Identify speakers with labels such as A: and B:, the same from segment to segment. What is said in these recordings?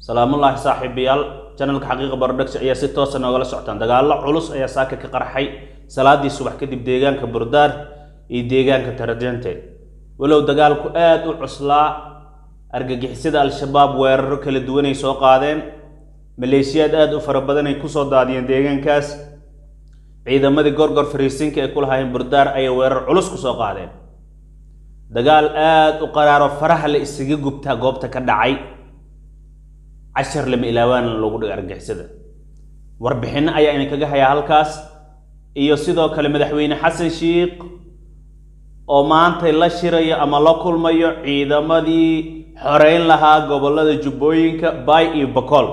A: salaamullaahi saaxiibayaal janalka xaqiiqa barodhagsi ayaa si toosa noogala socotaan dagaallo culus ayaa saaka ka qarxay salaadii subax kadib deegaanka burdaar iyo deegaanka tarajente walow dagaalku aada u cuslaa argagixisada al-shabaab weeraro kala duwanay soo qaadeen maleeshiyaad aada u fara badan ay kusoo daadiyeen deegaankaas ciidamadii gorgor fariisinka ay ku lahaayeen burdaar ayay weerar culus kusoo qaadeen dagaal aada u qaraaro faraha la isaga gubtaa goobta ka dhacay cashar lama ilaawaan lagu dhigo argagixisada warbixinno ayaa idinkaga hayaa halkaas iyo sidoo kale madaxweyne xasan shiikh oo maantay la shirayo ama la kulmayo ciidamadii xoreyn lahaa gobollada jubbooyinka bay iyo bakool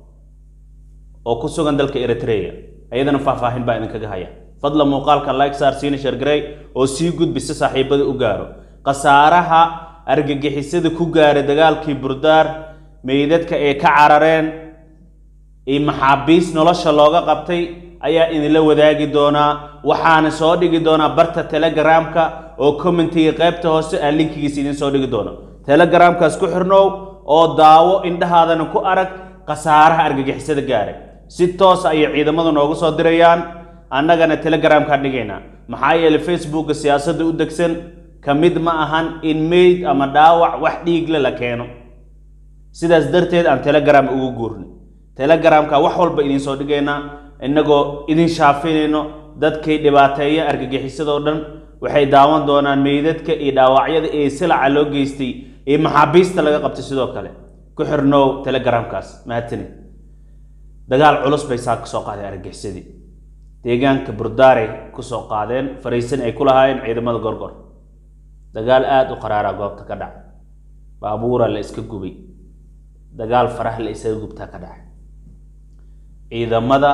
A: oo ku sugan dalka eritrea ayadana faahfaahin baa idinkaga haya fadla muuqaalka like saar siina shargarey oo sii gudbi si saaxiibada u gaaro khasaaraha argagixisada ku gaaray dagaalkii burdaar meydadka ay ka carareen iyo maxaabiis nolosha looga qabtay ayaa idinla wadaagi doonaa waxaana soo dhigi doonaa barta telegramka oo commentiga qaybta hoose aan linkigiisa idin soo dhigi doono telegramkaas ku xirnow oo daawo indhahaadana ku arag khasaaraha argagixisada gaaray si toos ayay ciidamadu noogu soo dirayaan annagana telegramkaan dhigaynaa maxaa yeelay facebooka siyaasadda u degsan ka mid ma ahan in meyd ama dhaawac wax dhiigle la keeno sidaas darteed aan telegram ugu guurnay telegramka wax walba idin soo dhigaynaa innagoo idin shaafinayno dadkay dhibaateeya argagixisadoo dhan waxay daawan doonaan meydadka iyo dhaawacyada ee silaca loo geystay iyo maxaabiista laga qabtay sidoo kale ku xirnow telegramkaas mahadsanid dagaal culus bay saa kasoo qaadeen argagixisadii deegaanka burdaaray kusoo qaadeen fariisan ay ku lahaayeen ciidamada gorgor dagaal aada u qaraaraa goobta ka dhaca baabuura la iska gubay dagaal faraha la isaga gubtaa ka dhacay ciidamada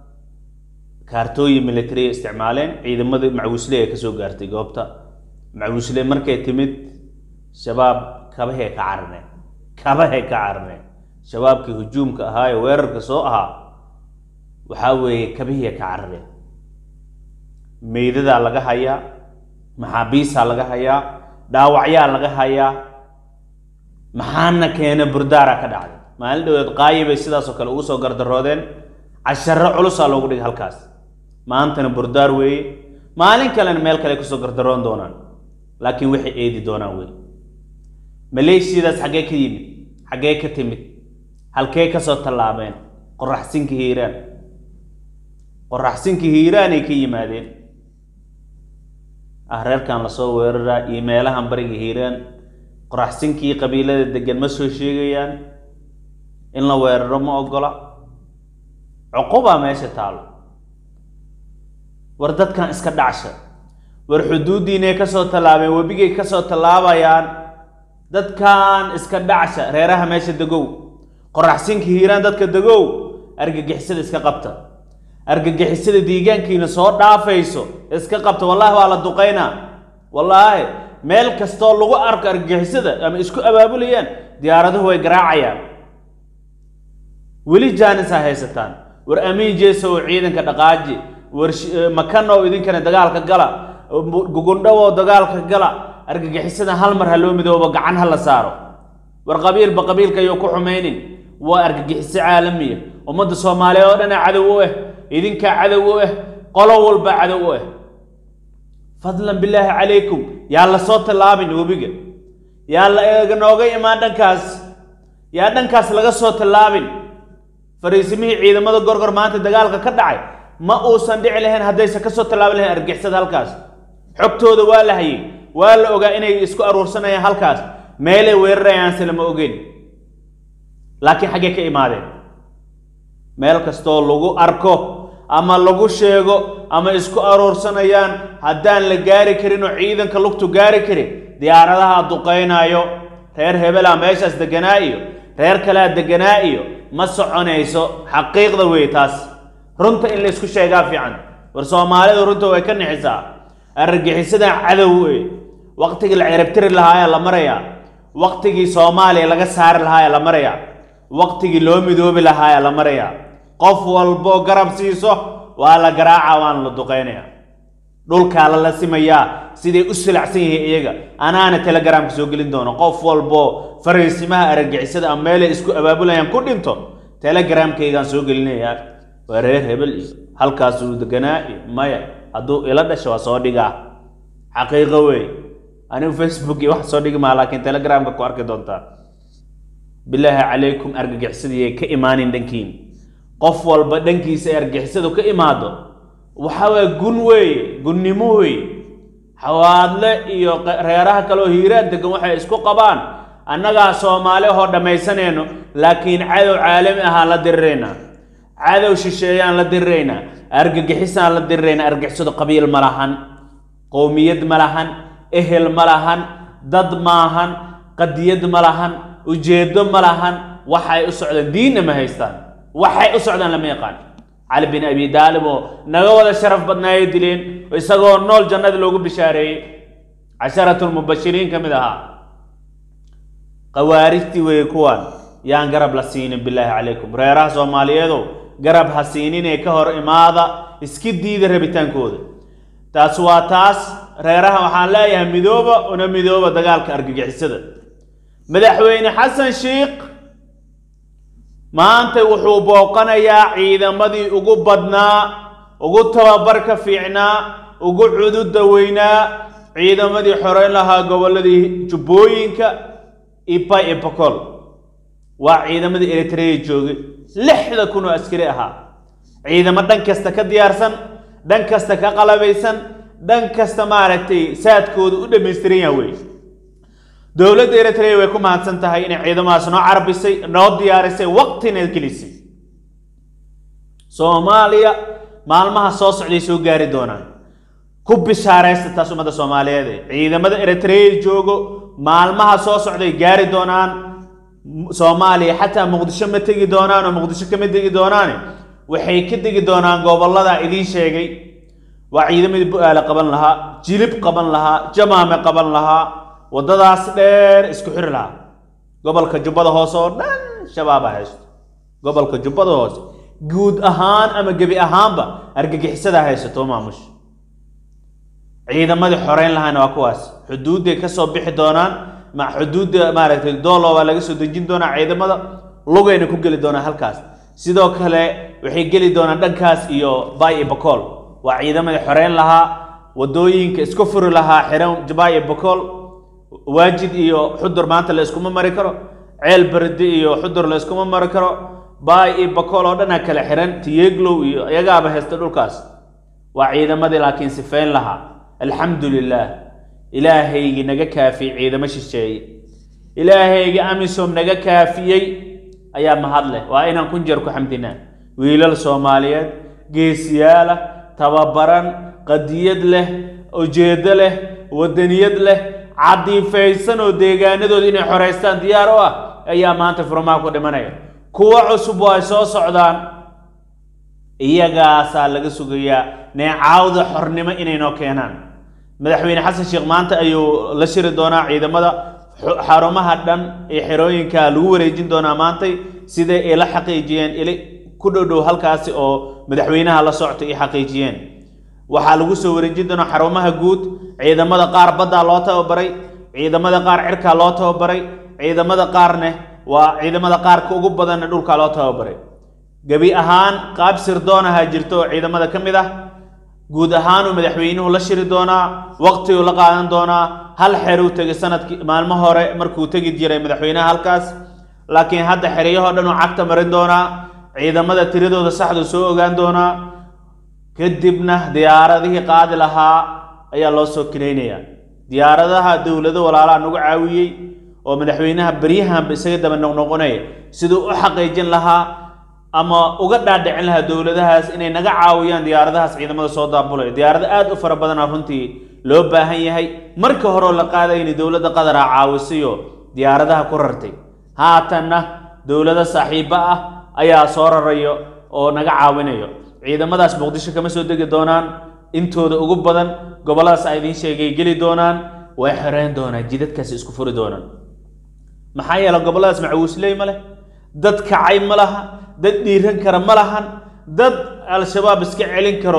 A: kaartooyin militariya isticmaaleen ciidamadii macwiisle ay kasoo gaartay goobta macwiisle markay timid shabaab kabahay ka carareen kabahay ka carareen shabaabkii hujuumka ahaa ee weerarka soo ahaa waxaa weeye kabihii ka carareen meydadaa laga hayaa maxaabiisaa laga hayaa dhaawacyaa laga hayaa maxaana keena burdaara ka dhacday maalin dhaweed qaayi bay sidaasoo kale ugu soo gardaroodeen casharo culusaa loogu dhigay halkaas maantana burdaar weeye maalin kalena meel kale kusoo gardaroon doonaan laakiin waxay eedi doonaan wey maleeshiyadaas xaggee ka yimid xaggee ka timid halkee kasoo tallaabeen qoraxsinka hiiraan qoraxsinka hiiraanay ka yimaadeen ah reerkan lasoo weeraraa iyo meelahan bariga hiiraan qoraxsinkii qabiilada degan ma soo sheegayaan in la weeraro ma ogola cuqubaa meesha taalo war dadkan iska dhacsha war xuduuddiinay ka soo tallaabeen webigay ka soo tallaabayaan dadkan iska dhacsha reeraha meesha degow qoraxsinka hiiraan dadka degow argagixisada iska qabta argagixisada deegaankiina soo dhaafayso iska qabta wallaahi waa la duqaynaa wallaahi meel kastoo lagu arko argagixisada ama isku abaabulayaan diyaaraduhu way garaacayaan weli jaanisaa haysataan war amiin jeesa oo ciidanka dhaqaaji war makanow idinkana dagaalka gala gugundhawow dagaalka gala argagixisada hal mar ha loo midoobo gacan ha la saaro war qabiilba qabiilka ayuu ku xumaynin waa argagixiso caalamiya ummadda soomaaliya oo dhana cadow u ah idinkaa cadow u ah qolo walba cadow u ah fadlan bilaahi calaykum yaa la soo tallaabin webiga yaa la nooga imaan dhankaas yaa dhankaas laga soo tallaabin fariisimihii ciidamada gorgor maanta dagaalka ka dhacay ma uusan dhici lahayn haddaysan kasoo tallaabin lahayn argixisada halkaas xogtooda waa la hayay waa la ogaa inay isku aruursanayaan halkaas meelay weerarayaanse lama ogeyn laakiin xaggee ka imaadeen meel kastoo lagu arko ama lagu sheego ama isku aruursanayaan haddaan la gaari karin oo ciidanka lugtu gaari karin diyaaradaha duqaynaayo reer hebelaa meeshaas deganaa iyo reer kalea deganaa iyo ma soconayso xaqiiqda wey taas runta in la isku sheegaa fiican war soomaalidu runta way ka nixisaa argagixisadan cadow wey waqtigii la cirabtiri lahaayaa la marayaa waqtigii soomaaliya laga saari lahaayaa la marayaa waqtigii loo midoobi lahaayaa la marayaa qof walbo garab siiso waa la garaaca waana la duqaynaya dhulkaa lala simayaa siday u silacsan yihiin iyaga anaana telegramka soo gelin doono qof walbo fariisimaha argagixisada ama meelay isku abaabulayaan ku dhinto telegramkaygaan soo gelinayaa waa reer hebel iyo halkaasuu deganaa iyo maya hadduu ila dhasho waa soo dhigaa xaqiiqo wey anigu facebook iyo wax soo dhigi maa laakiin telegramka ku arki doontaa bilaahi calaykum argagixisadiiay ka imaanin dhankiin qof walba dhankiisa ay argagixisadu ka imaado waxa waye gun weeye gunnimo weeye xawaadle iyo reeraha kaleoo hiiraan degan waxay isku qabaan annagaa soomaali ahoo dhammaysanayno laakiin cadow caalami ahaan la diriraynaa cadow shisheeyaan la diriraynaa argagixisaan la diriraynaa argagixisadu qabiil ma lahan qowmiyad ma lahan ehel ma lahan dad maahan qadiyad ma lahan ujeedo ma lahan waxay u socdaan diinna ma haystaan waxay u socdaan lama yaqaan cali bin abi daalib oo naga wada sharaf badnaayay dileen isagoo nool jannada loogu bishaareeyey casharatulmubashiriin ka mid ahaa khawaarijtii weeye kuwan yaan garab la siinin bilaahi calaykum reeraha soomaaliyeedow garab ha siininee ka hor imaada iska diida rabitaankooda taas waa taas reeraha waxaan leeyahay midooba una midooba dagaalka argagixisada madaxweyne xasan sheikh maanta wuxuu booqanayaa ciidamadii ugu badnaa ugu tababarka fiicnaa ugu cududa weynaa ciidamadii xoreyn lahaa gobolladii jubbooyinka iba iyo bokol waa ciidamadii eritreya joogay lixda kun oo askari ahaa ciidamo dhan kasta ka diyaarsan dhan kasta ka qalabaysan dhan kasta maaragtay saadkooda u dhammaystiran yaha wey dowladda eritrea way ku mahadsan tahay inay ciidamadaas noo carbisay noo diyaarisay waqtina gelisay soomaaliya maalmaha soo socday soo gaari doonaan ku bishaaraysta taas ummadda soomaaliyeed ciidamada eritrea joogo maalmaha soo socday gaari doonaan soomaaliya xataa muqdisho ma tegi doonaan oo muqdisho kama tegi doonaane waxay ka degi doonaan gobollada idiin sheegay waa ciidamadii bu-aale qaban lahaa jilib qaban lahaa jamaame qaban lahaa waddadaas dheer isku xiri lahaa gobolka jubbada hoose oo dhan shabaaba haysto gobolka jubbada hoose guud ahaan ama gebi ahaanba argagixisada haysato maamush ciidamadii xoreyn lahaana waa kuwaas xuduudday ka soo bixi doonaan ma xuduudda maaragtay doolo waa laga soo dejin doonaa ciidamada lugayna ku geli doonaa halkaas sidoo kale waxay geli doonaan dhankaas iyo bay iyo bakool waa ciidamadii xoreyn lahaa waddooyinka isku furi lahaa xiran bay iyo bakool waajid iyo xudur maanta la iskuma mari karo ceel berdi iyo xudur la iskuma mari karo baay iyo bakool oo dhanaa kale xiran tiyeglow iyo iyagaaba haysta dhulkaas waa ciidamadii laakiin sifeyn lahaa alxamdu lilaah ilaahaygii naga kaafiyey ciidamo shisheeye ilaahaygii amisom naga kaafiyey ayaa mahad leh waa inaan kun jeer ku xamdinaa wiilal soomaaliyeed geesiyaalah tababaran qadiyad leh ujeedo leh wadaniyad leh cadiifaysan oo deegaanadooda inay xoraystaan diyaar u ah ayaa maanta furmaha ku dhimanaya kuwo cusub oo ay soo socdaan iyagaasaa laga sugayaa neecaawda xornimo inay noo keenaan madaxweyne xasan sheekh maanta ayuu la shiri doonaa ciidamada xarumaha dhan ee xerooyinka lagu wareejin doonaa maantay siday ay la xaqiijiyeen ili ku dhowdhow halkaasi oo madaxweynaha la soctay ay xaqiijiyeen waxaa lagu soo wareejin doonaa xarumaha guud ciidamada qaar baddaa loo tababaray ciidamada qaar cirkaa loo tababaray ciidamada qaarne waa ciidamada qaarka ugu badanna dhulkaa loo tababaray gebi ahaan qaab sirdoonaha jirto oo ciidamada ka mid ah guud ahaanuu madaxweynuhu la shiri doonaa waqtiguu la qaadan doonaa hal xeruu tegay sanadkii maalmo hore markuu tegi jiray madaxweynaha halkaas laakiin hadda xeryahoo dhan uu cagta marin doonaa ciidamada tiradooda saxduu soo ogaan doonaa kadibna diyaaradihii qaadi lahaa ayaa loo soo kinaynayaa diyaaradaha dowlado walaalaha nagu caawiyey oo madaxweynaha beryahanba isaga daba noqnoqonaya siduu u xaqiijin lahaa ama uga dhaadhicin lahaa dowladahaas inay naga caawiyaan diyaaradahaas ciidamada soo daabulaya diyaarado aad u fara badana runtii loo baahan yahay marka horeo la qaadayna dowladda qadara caawisiyo diyaaradaha ku rartay haatanna dowlado saaxiibo ah ayaa soo rarayo oo naga caawinayo ciidamadaas muqdisho kama soo degi doonaan intooda ugu badan gobolladaas a idiin sheegay geli doonaan way xoreyn doonaan jidadkaasi isku furi doonaan maxaa yeele gobolladaas macawiisley ma leh dad kacay ma laha dad dhiiran kara ma lahan dad al-shabaab iska celin karo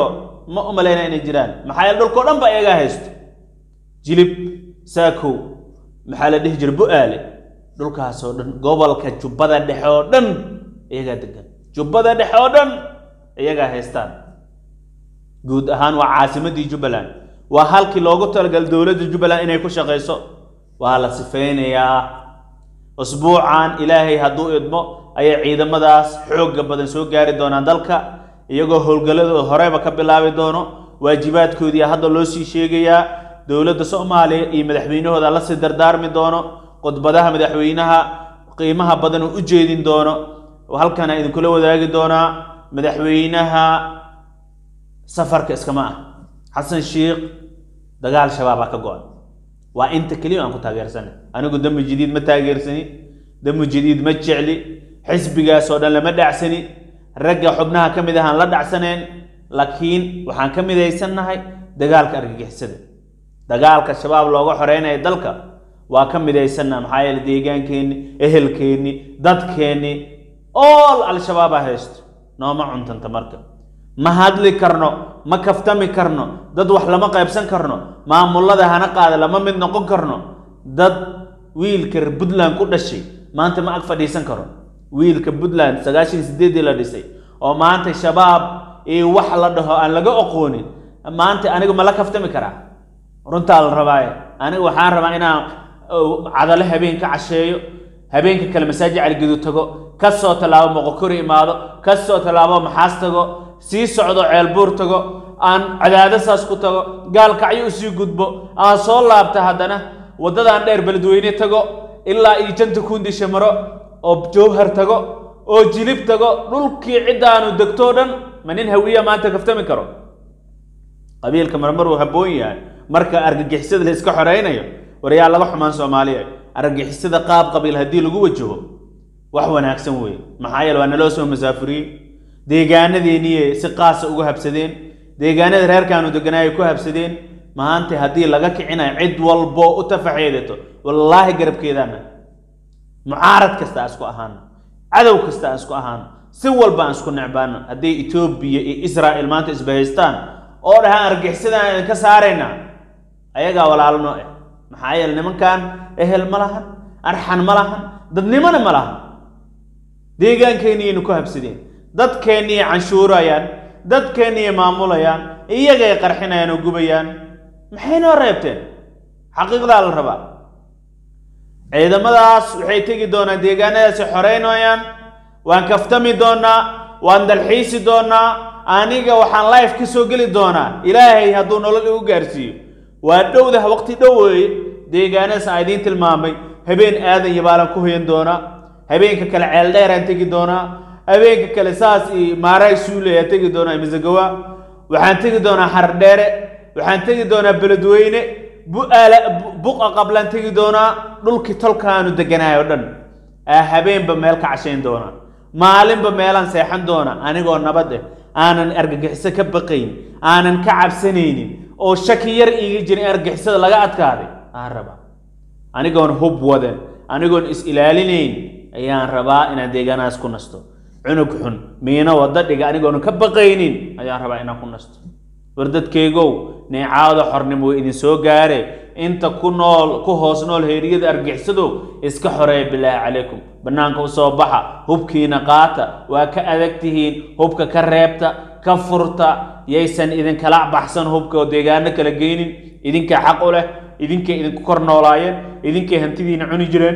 A: ma u malayna inay jiraan maxaa yeele dhulkao dhan ba iyagaa haysto jilib saakow maxaa la dhihi jira bu-aale dhulkaasoo dhan gobolka jubbada dhexe oo dhan iyagaa degan jubbada dhexe oo dhan iyagaa haystaan guud ahaan waa caasimadii jubbaland waa halkii loogu talagal dowladda jubbaland inay ku shaqayso waa la sifeynayaa usbuucan ilaahay hadduu idmo ayay ciidamadaas xoogga badan soo gaari doonaan dalka iyagoo howlgalladooda horeba ka bilaabi doono waajibaadkoodii hadda loo sii sheegayaa dowladda soomaaliya iyo madaxweynahooda la sii dardaarmi doono khudbadaha madaxweynaha qiimaha badan uu u jeedin doono halkana idinkula wadaagi doonaa madaxweynaha safarka iskama ah xasan sheikh dagaal shabaabaa ka go-an waa inta keliya aan ku taageersanay anigu dami jadiid ma taageersani dami jadiid ma jecli xisbigaasoo dhan lama dhacsani ragga xubnaha ka mid ahaan la dhacsaneen laakiin waxaan ka midaysannahay dagaalka argagixisada dagaalka shabaab looga xoreynaya dalka waa ka midaysannaha maxaa yeele deegaankeenni ehelkeenni dadkeenni ool al-shabaaba haysto nooma cuntanta marka ma hadli karno ma kaftami karno dad wax lama qaybsan karno maamullada hana qaada lama mid noqon karno dad wiilka puntland ku dhashay maanta ma ag fadhiisan karo wiilka puntland sagaashan sideedii la dhisay oo maanta shabaab iyo wax la dhaho aan laga oqoonin maanta anigu ma la kaftami karaa runtaa la rabaaye anigu waxaan rabaa inaan cadale habeen ka casheeyo habeenka kale masaajid caligedu tago ka soo tallaabo moqokori imaado ka soo tallaabo maxaas tago sii socdo ceelbuur tago aan cadaadasaas ku tago gaalkacyo usii gudbo aan soo laabta haddana waddadaan dheer beledweyne tago ilaa iyo janta kuundisha maro oo jowhar tago oo jilib tago dhulkii ciddaanu degtoo dhan ma nin hawiya maanta kaftami karo qabiilka marmar uu habboon yahay marka argagixisada la iska xoreynayo waryaa laga xumaan soomaaliya argagixisada qaab qabiil haddii lagu wajaho wax wanaagsan weeye maxaa yeele waa naloo soo masaafuriyey deegaanadeennii si qaasa uga habsadeen deegaanada reerkaanu deganaayay ku habsadeen maanta haddii laga kicinayo cid walbo u tafaxeedato wallaahi garabkeedaana mucaarad kasta aan isku ahaano cadow kasta aan isku ahaano si walba aan isku necbaano hadday etoobiya iyo israa'il maanta isbahaystaan oo dhahaan argixisada aan idinka saaraynaa ayagaa walaalno eh maxaa yeele nimankan ehel ma lahan arxan ma lahan dadnimona ma lahan deegaankeenniyaynu ku habsadeen dadkeenniyay canshuurayaan dadkeenniyay maamulayaan iyagay qarxinayaan oo gubayaan maxay noo reebteen xaqiiqdaa la rabaa ciidamadaas waxay tegi doonaan deegaanadaasi xoreynayaan waan kaftami doonaa waan dalxiisi doonaa aniga waxaan life ka soo geli doonaa ilaahay hadduu nolol igu gaarsiiyo waa dhowdah waqti dhow weeye deegaanadaas aan idiin tilmaamay habeen aadan iyo baalan ku hoyan doonaa habeenka kale ceel dheeraan tegi doonaa habeenka kale saas iyo maaraay suule aan tegi doonaa masagawa waxaan tegi doonaa xardheere waxaan tegi doonaa beledweyne bu'aala buqa qablaan tegi doonaa dhulkii tolkaanu deganahay oo dhan aa habeenba meel ka cashayn doonaa maalinba meelaan seexan doonaa anigoo nabad eh aanan argagixiso ka baqayn aanan ka cabsanaynin oo shaki yar iiga jirin in argagixisada laga adkaaday aan rabaa anigoon hub wadan anigoon is ilaalinayn ayaan rabaa inaan deegaanahaas ku nasto cunug xun miino wadda dhiga anigoon ka baqaynin ayaan rabaa inaan ku nasto war dadkaygow neecaawda xornimo way idin soo gaare inta ku nool ku hoos nool heeriyada argixisadow iska xoreeya bilaahi calaykum bannaanka u soo baxa hubkiina qaata waa ka adag tihiin hubka ka reebta ka furta yaysan idinkala baxsan hubka oo deegaano kala geynin idinkaa xaq u leh idinkay idinku kor noolaayeen idinkay hantidiina cuni jireen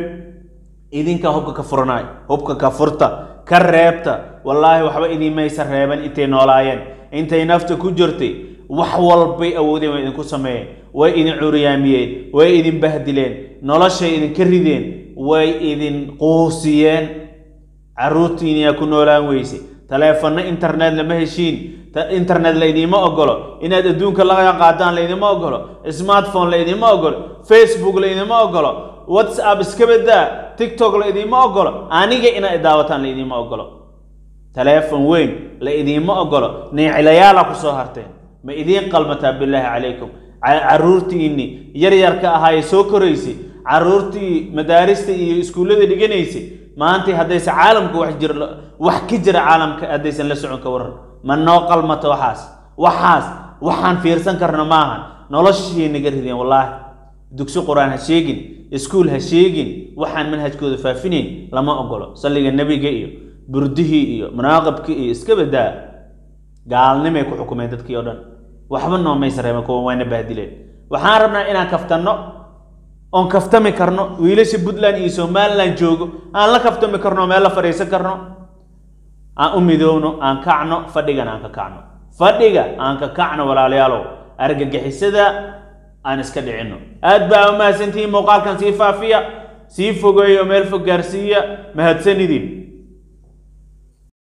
A: idinkaa hubka ka furanaay hubka ka furta ka reebta wallaahi waxba idimaysa reeban intay noolaayeen intay nafta ku jirtay wax walbay awoodeen way idinku sameeyeen way idin curiyaamiyeen way idin bahdileen noloshay idinka rideen way idin quusiyeen carruurtiiniyaa ku noolaan weyse taleefanno internet lama heshiin internet laydima ogolo inaad adduunka laga qaadaan laydima ogolo smartphone laydima ogolo facebook laydima ogolo whatsapp iska badaa tiktok laydima ogolo aniga inaad daawataan laydima ogolo taleefon weyn la idiima ogolo neecilayaala ku soo harteen ma idiin qalmataa bilaahi calaykum carruurtiinni yaryarka ahaayee soo koraysay carruurtii madaarista iyo iskuullada dhiganaysay maanta haddayse caalamka wax jir wax ka jira caalamka haddaysan la socon ka waran ma noo qalmato waxaas waxaas waxaan fiirsan karno maahan noloshii naga rideen wallaahi dugsi qur-aan ha sheegin iskuul ha sheegin waxaan manhajkooda faafinayn lama ogolo salliga nebiga iyo burdihii iyo munaaqabkii iyo iska badaa gaalnimay ku xukumeen dadkii oo dhan waxba noomaysa reema kuwa waana bahdileen waxaan rabnaa inaan kaftanno oon kaftami karno wiilasha puntland iyo somaliland joogo aan la kaftami karno meel la fadhiisan karno aan u midoowno aan kacno fadhigan aan ka kacno fadhiga aan ka kacno walaalayaalow argagixisada aan iska dhicinno aad baa u mahadsantihiin muuqaalkan sii faafiya sii fogeeyo meel fog gaarsiiya mahadsanidin